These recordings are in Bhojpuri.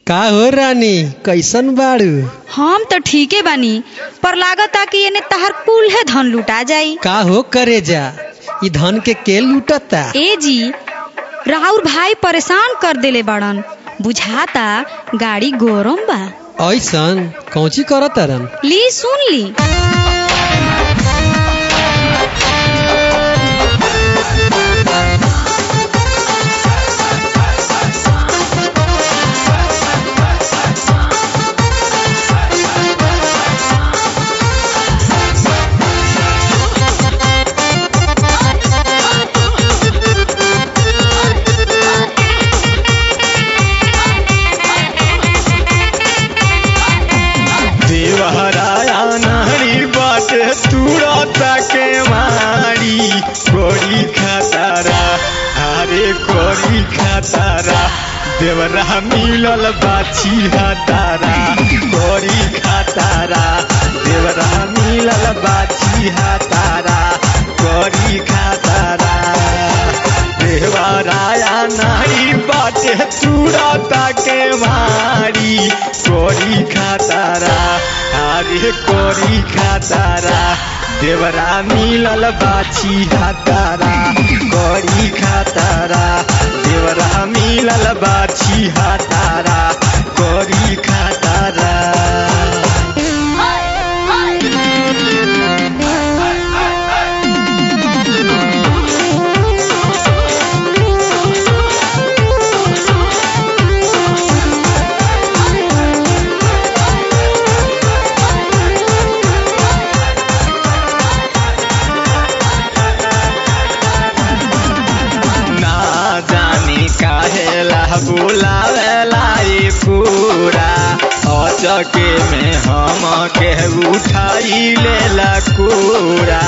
का हो रानी कैसन बाड़ू हम तो ठीके बानी पर लागता कि एने तहार कुल है धन लुटा जाई का हो करे जा ई धन के के लूटता ए जी राहुल भाई परेशान कर देले बाड़न बुझाता गाड़ी गरम बा ऐसन कौची करत रन ली सुन ली देवहराया नारी बाटे तुरता के मारी कोरी खतारा अरे कोरी खतारा देवरा मिलल बाछी हतारा कोरी खतारा देवरा मिलल बाछी हतारा कोरी खतारा देवराया नारी बाटे तुरता के मारी कोरी खातारा अरे कोरी खातारा देवरा मिलल बाछी हातारा कोरी खातारा देवरा मिलल बाछी हातारा कोरी खातारा ना जानी काहेला बुलावेला ई पूरा अचके में हम के उठाई लेला पूरा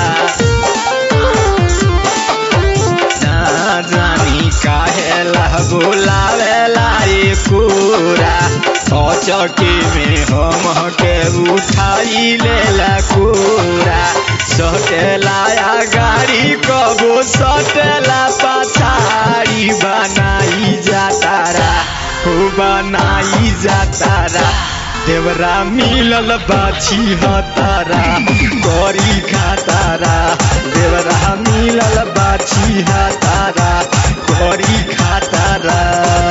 ना जानी काहेला बुलावेला ई पूरा अचके में हम के उठाई लेला पूरा सटेला या गाड़ी कबो सटेला पछाड़ी बनाई जातारा हो बनाई जातारा देवरा मिलल बाछी हतारा करी खातारा देवरा मिलल बाछी हतारा करी खातारा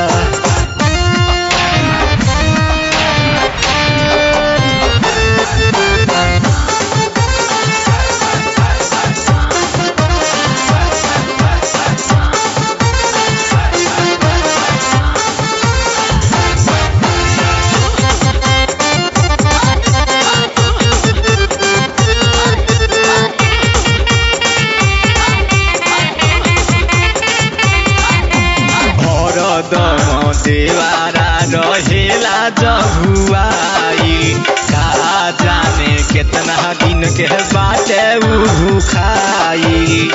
हरदम देवारा रहेला जहुआई का जाने केतना दिन के बाटे उ खाई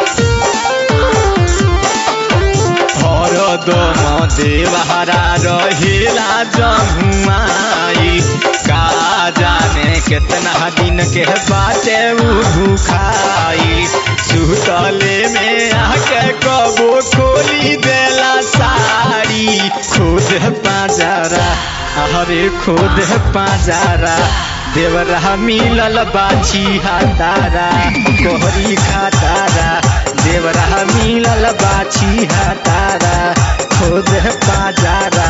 हरदम देवारा रहेला जहुआई का जाने केतना दिन के बाटे उ खाई सुतले में आके कबो खोली देला साड़ी खुद पाजारा अरे खुद पाजारा देवरा मिलल बाछी हातारा कोहरी खातारा देवरा मिलल बाछी हातारा खुद पाजारा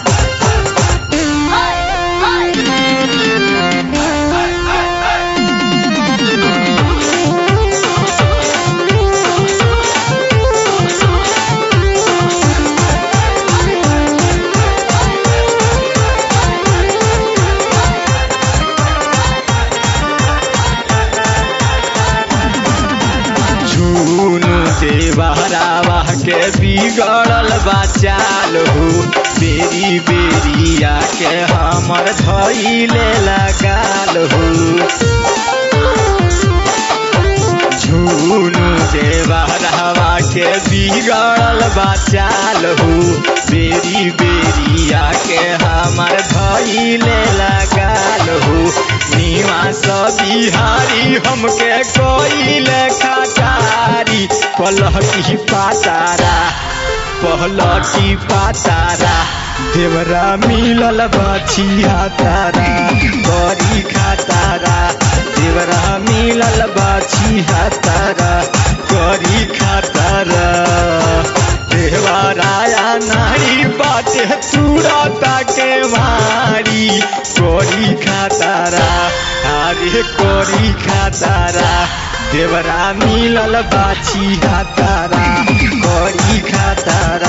झूनू देवहरावा के बिगड़ल बचाल हो बेरी बेरी आके हमर धैले लगाल हो झूनू देवहरावा के बिगड़ल बचाल हो बेरी बेरी आके हमर धैले लगाल हो निवास बिहारी हमके कोइले खटारी पलटी पातारा पहलटी पातारा देवरा मिलल बाछी हातारा करी खातारा देवरा मिलल बाछी हातारा करी खातारा देवराया नारी बाटे तुरता के मारी कोरी खातारा अरे कोरी खातारा देवरा मिलल बाछी हातारा कोरी खातारा